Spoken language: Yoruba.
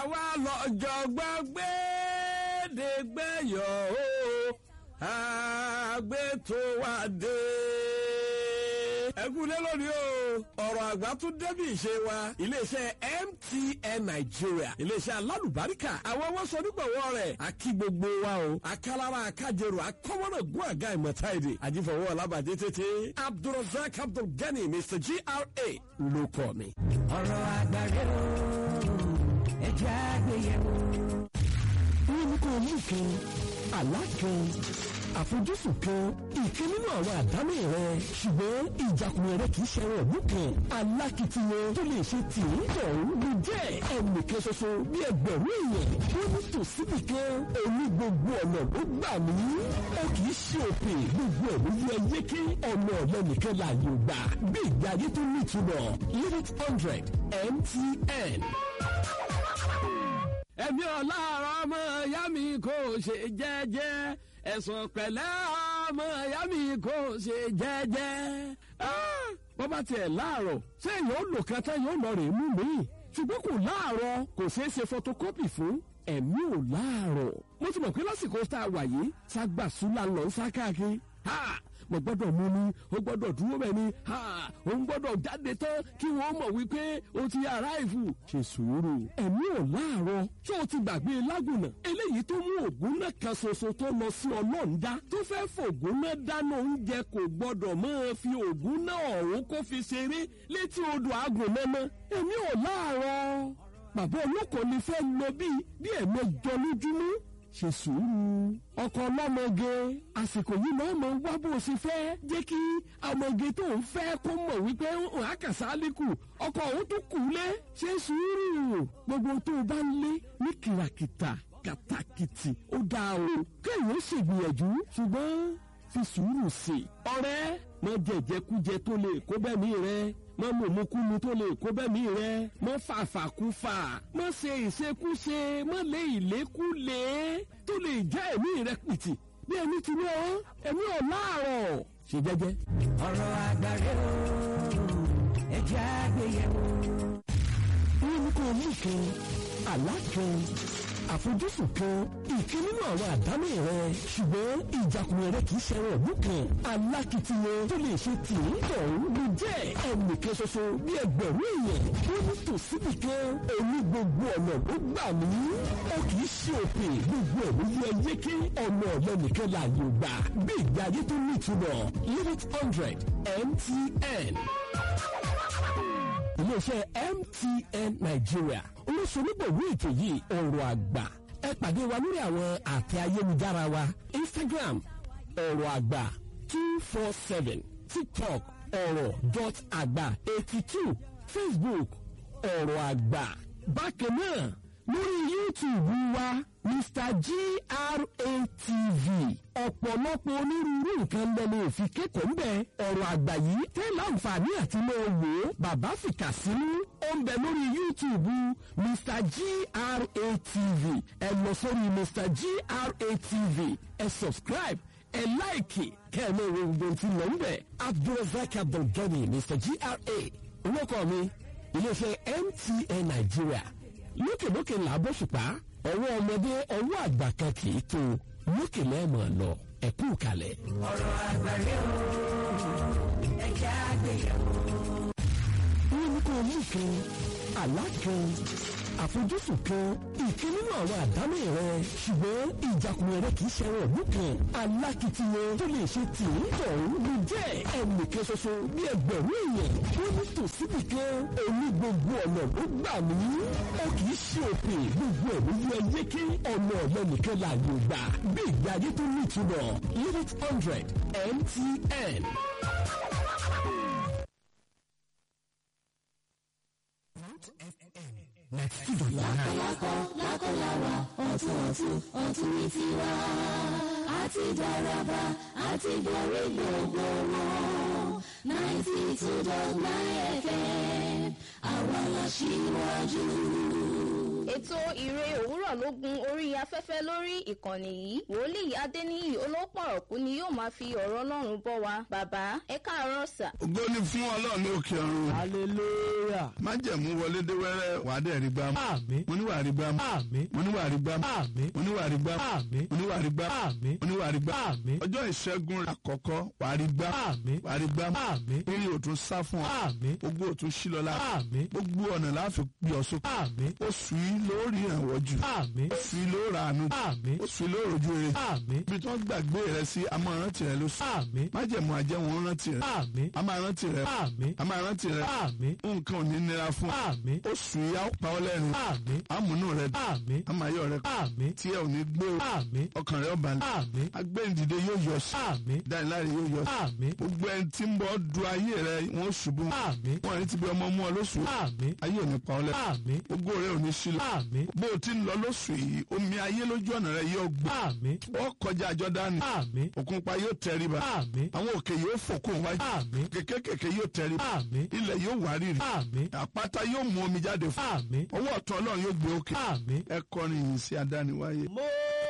àwa lọ́jọ́ gbàgbédégbéyọ̀ o àgbétò wa dé. ẹkúlé lónìí o ọ̀rọ̀ àgbà tún débi ìṣe wa iléeṣẹ́ MTN Nigeria iléeṣẹ́ alálùbáríkà àwọn wọn sọ nígbàwọ́ rẹ̀ akí gbogbo wa o akálára akájẹrò akọ́wọ́nà gún àga ìmọ̀ta èdè àjífọwọ́ alábàdé tètè Abdulrasaq Abdulgani Mr GRA ló kọ́ mi. ọ̀rọ̀ àgbàre o ẹ̀jẹ̀ àgbéyẹ̀wò. wọ́n ní kó o mú kan àlá kan àfojúsùn kan ìkan nínú àwọn àdámì rẹ ṣùgbọ́n ìjàkùnrin rẹ kì í ṣe ẹran ọ̀gbìn kan alákìtìyàn tó lè ṣe tì í tọ̀hún ló jẹ́ ẹnìkan ṣoṣo bí ẹgbẹ̀rún èèyàn wọ́n ní tòsíbì kan òní gbogbo ọ̀nà ló gbà mí ó kì í ṣe òpè gbogbo ẹ̀ ló yẹ yéké ọ̀nà ọ̀lẹ́ nìkan láàyè ò gbà bí ìgbé ayé tó nítumọ̀ limit hundred MTN ẹ̀mí ọ̀làrọ̀ ọmọ ìyá mi kò ṣe jẹ́jẹ́ ẹ̀sùn pẹ̀lẹ́ ọmọ ìyá mi kò ṣe jẹ́jẹ́. bó bá tiẹ̀ láàárọ̀ ṣé èèyàn ó lò kan tán yóò lọ rè é mú mi ṣùgbọ́n kò láàárọ̀ kò ṣeé ṣe photocopy fún ẹ̀mí ò láàárọ̀ mo ti mọ̀ pé lásìkò tá a wà yìí ságbàsúlà lọ ń sá káàkiri mo gbọ́dọ̀ mú ni ó gbọ́dọ̀ dúró bẹ́ẹ̀ ni ó ń gbọ́dọ̀ jáde tán kí wọ́n mọ̀ wípé o ti aráìfù. ṣe sùúrù ẹ̀mí ò láàárọ̀ ṣé o ti gbàgbé lágùnà eléyìí tó mú ògùn náà kan ṣoṣo tó lọ sí ọlọ́ọ̀dá tó fẹ́ fògùn náà dáná oúnjẹ kò gbọ́dọ̀ máa fi ògùn náà ọ̀hún kó fi ṣeré létí odò àgùn mọ́mọ́ ẹ̀mí ò láàárọ̀ bàbá olóko ni fẹ́ lọ bíi bí ẹ̀mẹjọ lójúmọ́ ṣe sùúrù ọkọ ọlọ́mọge àsìkò yìí náà mọ wá bó ṣe fẹ́ jẹ́ kí ọmọge tó ń fẹ́ kó mọ̀ wípé àkàsálíkù ọkọ òun tó kù lé ṣe sùúrù gbogbo tó o bá ń lé ní kìràkìtà kàtàkìtì ó dáa o kéèyàn ṣègbìyànjú ṣùgbọ́n fi sùúrù sí i ọ̀rẹ́ mọ jẹjẹkújẹ tó lè kó bẹ́ẹ̀ mi rẹ mọ mọ̀mọ́kúmu tó lè kó bẹ́ẹ̀ mi rẹ mọ fàfàkúfà mọ ṣe ìṣekúṣe mọ lé ìlékúlé tó lè já ẹ̀mí rẹ pìtì bí ẹni ti ní ọ ẹ̀mí ọ̀ láàárọ̀ ṣe jẹ́jẹ́. ọ̀rọ̀ àgbàre o ẹ̀jẹ̀ àgbéyẹ̀wò. wọ́n ní kó o mú kan àlá kan àfojúsùn kan ìkan nínú àwọn àdámì rẹ ṣùgbọ́n ìjàkùnrin rẹ kì í ṣe ẹran ọ̀gbìn kan alákìtìyàn tó lè ṣe tì í tọ̀hún ló jẹ́ ẹnìkan ṣoṣo bí ẹgbẹ̀rún èèyàn tó ní tòsíbì kan òní gbogbo ọ̀nà ló gbà mí ó kì í ṣe òpè gbogbo ẹ̀ ló yẹ yéké ọ̀nà ọ̀lẹ́ nìkan láàyè gbà bí ìgbé ayé tó ní ìtumọ̀ limit hundred MTN iléeṣẹ́ MTN Nigeria olóṣèlúgbòwé ètò yìí ọ̀rọ̀ àgbà ẹ pàdé wa lórí àwọn àtẹ ayélujára wa Instagram ọ̀rọ̀ àgbà two four seven TikTok ọ̀rọ̀ dot àgbà eighty two Facebook ọ̀rọ̀ àgbà bákan náà lórí YouTube wa Mr GRATV ọ̀pọ̀lọpọ̀ onírúurú nǹkan lẹ́nu òfin kẹ́kọ̀ọ́ ń bẹ ọ̀rọ̀ àgbà yìí tẹ́ láǹfààní àti máa wò ó bàbá fìkà sínú ó ń bẹ lórí YouTube Mr GRATV ẹ lọ sórí Mr GRATV ẹ subscribe ẹ láìkì kẹ́ ẹ máa wo gbogbo tí lọ ń bẹ Abdulrasaq Abdulgani Mr GRA olóko mi iléeṣẹ́ MTN Nigeria lókèlókè làbọ̀ṣùpá ọwọ́ ọmọdé ọwọ́ àgbà kan kì í tó lókè lẹ́ẹ̀mọ̀ lọ ẹ̀kú kalẹ̀. ọ̀rọ̀ àgbàre o ẹ̀jẹ̀ àgbéyẹ̀wò. wọ́n ní kó o mú kan àlá kan àfojúsùn kan ìkan nínú àwọn àdámì rẹ ṣùgbọ́n ìjàkùnrin rẹ kì í ṣe ẹran ọ̀gbìn kan alákìtìyàn tó lè ṣe tì í tọ̀hún ló jẹ́ ẹnìkan ṣoṣo bí ẹgbẹ̀rún èèyàn tó ní tòsíbì kan òní gbogbo ọ̀nà ló gbà mí ó kì í ṣe òpè gbogbo ẹ̀ ló yẹ yéké ọ̀nà ọ̀lẹ́ nìkan láàyè gbà bí ìgbé ayé tó ní ìtumọ̀ limit hundred MTN. Next to the line. lákọláwa ọ̀tún ọ̀tún ọ̀tún ní tiwa àti dáraba àti borí gbogbo wọn ninety two dot nine fm àwa la ṣíwájú. ètò ìre òwúrọ̀ mẹ́tàlélógún orí afẹ́fẹ́ lórí ìkànnì yìí wòlíì adéníyì olópọ̀rọ̀kú ni yóò máa fi ọ̀rọ̀ ọlọ́run bọ́ wa bàbá ẹ káàárọ̀ sà. ògo ni fún ọlọ́run ní òkè ọ̀run. hallelujah májẹ̀mú wọlé dé wẹ́rẹ́ wà á dẹ̀ rí gbá mú. àmín mo ní wà á rí gbá mú. àmín mo ní wà á rí gbá mú. àmín mo ní wà á rí gbá mú. àmín mo ní wà á rí gbá mú. àmín mo ní wà á rí gbá mú. àmín ọjọ́ ìṣẹ́gun àkọ́kọ́ wà á rí gbá mú. àmín wà á rí gbá mú. àmín eré òtún sá fún ọ. àmín gbogbo òtún sí lọ́la. àmín gbogbo ọ̀nà láàfin gbé ọ sókè. àmín oṣù yìí lórí ìrànwọ́ jù. àmín oṣù yìí ló ra àánú. àmín oṣù yìí ló rojú rere. àmín ibi tí wọ́n gbàgbé rẹ sí a máa rántí rẹ lóṣù. àmín májẹ̀mú àjẹwọ̀n rántí rẹ. àmín a máa rántí rẹ. àmín a máa rántí rẹ. àmín nǹkan ò ní nira fún ọ. àmín oṣù yìí á pa ọ́ lẹ́rìn. àmín àmúnú rẹ dùn. àmín àmàyọ rẹ àmín tí ẹ ò ní gbé o. àmín ọkàn rẹ ó balẹ̀. àmín agbẹ́yìndìde yóò yọ sí. àmín dániláre yóò yọ sí. àmín gbogbo ẹni tí ń bọ́ du ayé rẹ wọ́n ṣubú. àmín wọ́n ní ti bí ọmọ mú ọ lóṣù. àmín ayé ò ní pa ọ́ lẹ́. àmín gbogbo rẹ ò ní sílẹ̀. àmín bó o ti ń lọ lóṣù yìí omi ayé lójú ọ̀nà rẹ yóò gbé. àmín wọ́n kọjá Jọ́dánì. àmín òkun pa yóò tẹríba. àmín àwọn òkè yóò fòkun wájú. àmín kékèké yóò tẹríba. àmín ilẹ̀ yóò wárìrì. àmín àpáta yóò mú omi jáde fún. àmín ọwọ́ ọ̀tún ọlọ́run yóò gbé òkè. àmín. ẹ kọrin yìí sí adániwáyé. mo